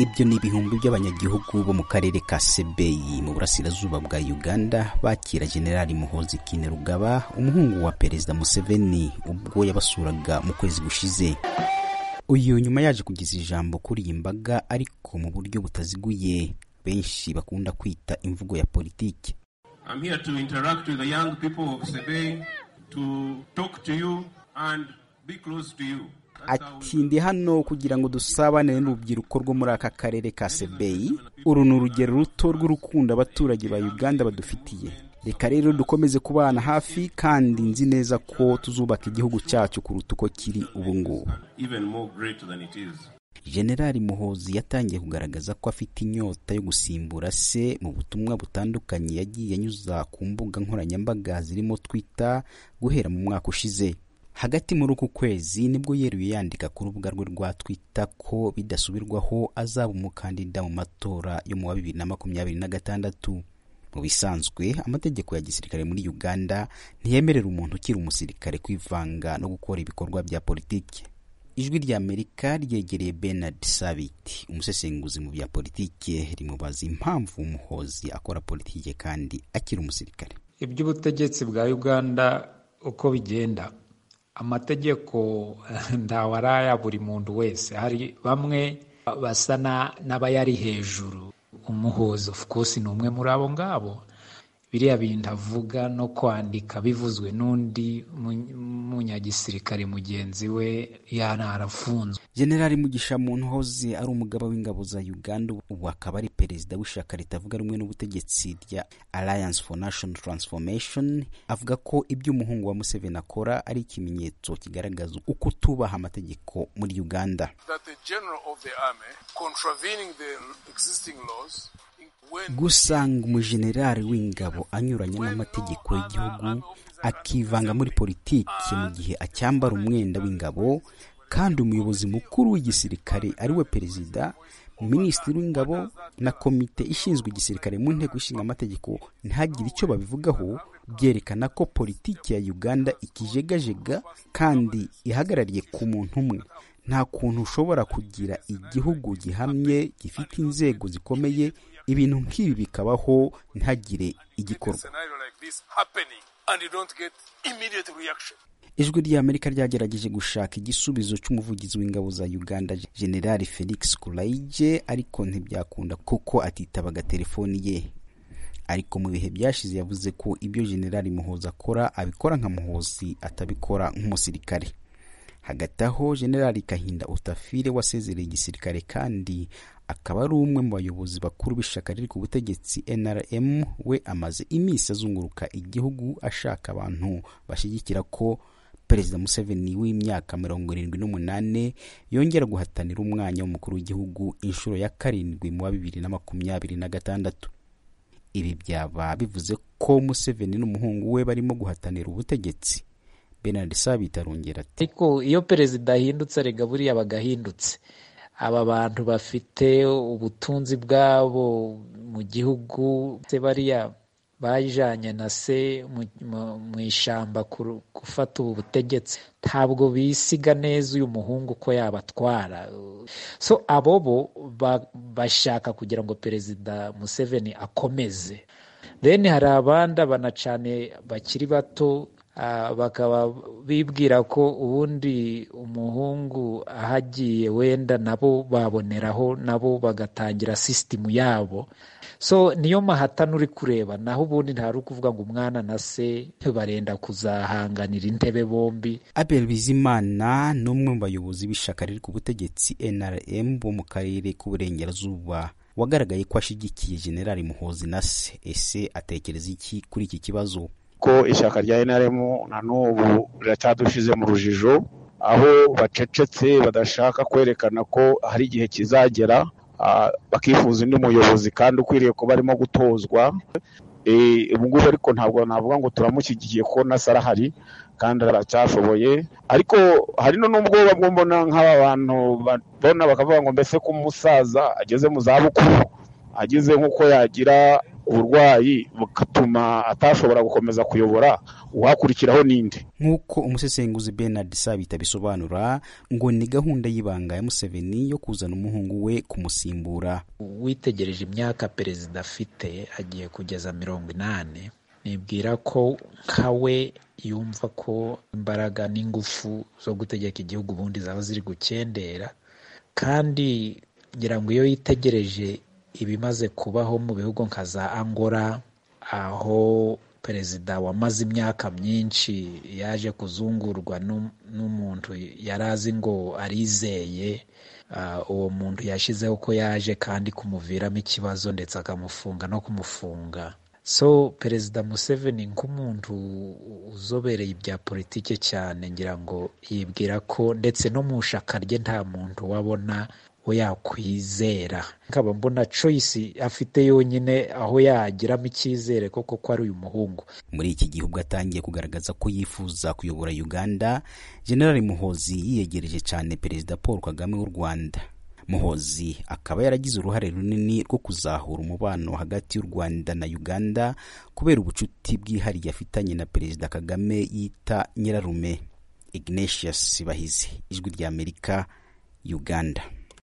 ibyo ni ibihumbi by'abanyagihugu bo mu karere ka sebeyi mu burasirazuba bwa uganda bakira generali muhozi kinerugaba umuhungu wa perezida museveni ubwo yabasuraga mu kwezi gushize uyu nyuma yaje kugeza ijambo kuri iyi mbaga ariko mu buryo butaziguye benshi bakunda kwita imvugo ya politiki I'm here to interact with the young people of Sebei, to talk to you and be close to you. That's how we- ati ndi hano kugira ngo dusabane n'urubyiruko rwo muri aka karere ka sebeyi uru ni urugero ruto rw'urukundo abaturage ba uganda badufitiye reka rero dukomeze kubana hafi kandi nzi neza ko tuzubaka igihugu cyacu kuruta uko kiri ubu ngubu even more great than it is. generali muhozi yatangiye kugaragaza ko afite inyota yo gusimbura se mu butumwa butandukanye yagiye anyuza ku mbuga nkoranyambaga zirimo twita guhera mu mwaka ushize hagati muri uku kwezi nibwo yeruye yandika ku rubuga rwe rwa twita ko bidasubirwaho azaba umukandida mu matora yo mu wa bibiri na makumyabiri na gatandatu mu bisanzwe amategeko ya gisirikare muri uganda ntiyemerera umuntu ukiri umusirikare kwivanga no gukora ibikorwa bya politiki ijwi ry'amerika ryegereye bernard sabit umusesenguzi mu bya politiki rimubaza impamvu umuhozi akora politiki kandi akiri umusirikare iby'ubutegetsi bwa uganda uko bigenda amategeko ntawe ari aya buri muntu wese hari bamwe basa na- n'abayari hejuru umuhozo of course ni umwe muri abo ngabo biriya bintu avuga no kwandika bivuzwe n'undi mu- munyagisirikare mugenzi we yanarafunzwe generali mugisha muntuhoze ari umugaba w'ingabo za uganda ubu akaba ari perezida w'ishyaka ritavuga rumwe n'ubutegetsi rya alliance for national transformation avuga ko ibyo umuhungu wa museveni akora ari ikimenyetso kigaragaza uko tubaha amategeko muri uganda that the general of the army contravening the existing laws when gusanga umujenerali w'ingabo anyuranye n'amategeko y'igihugu akivanga muri politiki mu gihe acyambara umwenda w'ingabo kandi umuyobozi mukuru w'igisirikare ari we perezida minisitiri w'ingabo na komite ishinzwe igisirikare mu nteko ishinga amategeko ntihagire icyo babivugaho byerekana ko politiki ya uganda ikijegajega kandi ihagarariye ku muntu umwe nta kuntu ushobora kugira igihugu gihamye gifite inzego zikomeye ibintu nk'ibi bikabaho ntihagire a igikorwa scenario like this happening and you don't get immediate reaction ijwi ry'amerika ryagerageje gushaka igisubizo cy'umuvugizi w'ingabo za uganda generali felix kulaije ariko ntibyakunda kuko atitabaga telefoni ye ariko mu bihe byashize yavuze ko ibyo generali muhoza akora abikora nka muhozi atabikora nk'umusirikare hagati aho generali kahinda utafire wasezereye igisirikare kandi akaba ari umwe mu bayobozi bakuru b'ishyaka riri ku butegetsi nrm we amaze iminsi azunguruka igihugu ashaka abantu bashyigikira ko perezida museveni w'imyaka mirongo irindwi n'umunani yongera guhatanira umwanya w'umukuru w'igihugu inshuro ya karindwi mu wa bibiri na makumyabiri na gatandatu ibi byaba bivuze ko museveni n'umuhungu we barimo guhatanira ubutegetsi bernard sabit arongera ati ariko iyo perezida ahindutse erega buriya bagahindutse aba bantu bafite ubutunzi bwabo mu gihugu se bariya bajanye na se mu- mu- mu ishyamba kuru- gufata ubu butegetsi ntabwo bisiga neza uyu muhungu ko yabatwara so abo bo ba- bashaka kugira ngo perezida museveni akomeze then hari abandi abana cyane bakiri bato ah, bakaba bibwira ko ubundi umuhungu ahagiye wenda nabo baboneraho nabo bagatangira sisitimu yabo so niyo mahatana uri kureba naho ubundi ntari ukuvuga ngo umwana na se barenda kuzahanganira intebe bombi abel bizimana ni umwe mu bayobozi b'ishyaka riri ku butegetsi nrm bo mu karere k'uburengerazuba wagaragaye ko ashyigikiye generali muhozi na se ese atekereza iki kuri iki kibazo ko ishyaka rya NRM na n'ubu riracyadushyize mu rujijo aho bacecetse badashaka kwerekana ko hari igihe kizagera ah, bakifuza undi muyobozi kandi ukwiriye kuba arimo gutozwa Eh, ubu ngubu ariko ntabwo navuga ngo turamushyigikiye kuko na se arahari kandi aracyashoboye ariko hari no n'ubwoba bwo mbona nk'aba bantu babona bakavuga ngo mbese ko umusaza ageze mu zabukuru agize nk'uko yagira uburwayi bugatuma atashobora gukomeza kuyobora uhakurikiraho ninde nk'uko umusesenguzi Bernard Sabita bisobanura ngo ni gahunda y'ibanga ya Museveni yo kuzana umuhungu we kumusimbura witegereje imyaka perezida afite agiye kugeza mirongo inani nibwira ko nka we yumva ko imbaraga n'ingufu zo gutegeka igihugu ubundi zaba ziri gukendera kandi ngira ngo iyo yitegereje ibimaze kubaho mu bihugu nka za angola aho perezida wamaze imyaka myinshi yaje kuzungurwa n'u- n'umuntu yari azi ngo arizeye Ah, uwo muntu yashyizeho ko yaje kandi kumuviramo ikibazo ndetse akamufunga no kumufunga so perezida museveni nk'umuntu uzobereye ibya politike cyane ngira ngo yibwira ko ndetse no mu shaka rye nta muntu wabona we yakwizera nkaba mbona choice afite yonyine aho yagiramo icyizere koko ko ari uyu muhungu muri iki gihe ubwo atangiye kugaragaza ko yifuza kuyobora Uganda General Muhozi yiyegereje cyane Perezida Paul Kagame w'u Rwanda Muhozi akaba yaragize uruhare runini rwo kuzahura umubano hagati y'u Rwanda na Uganda kubera ubucuti bwihariye afitanye na Perezida Kagame yita nyirarume Ignatius Bahizi ijwi ry'Amerika Uganda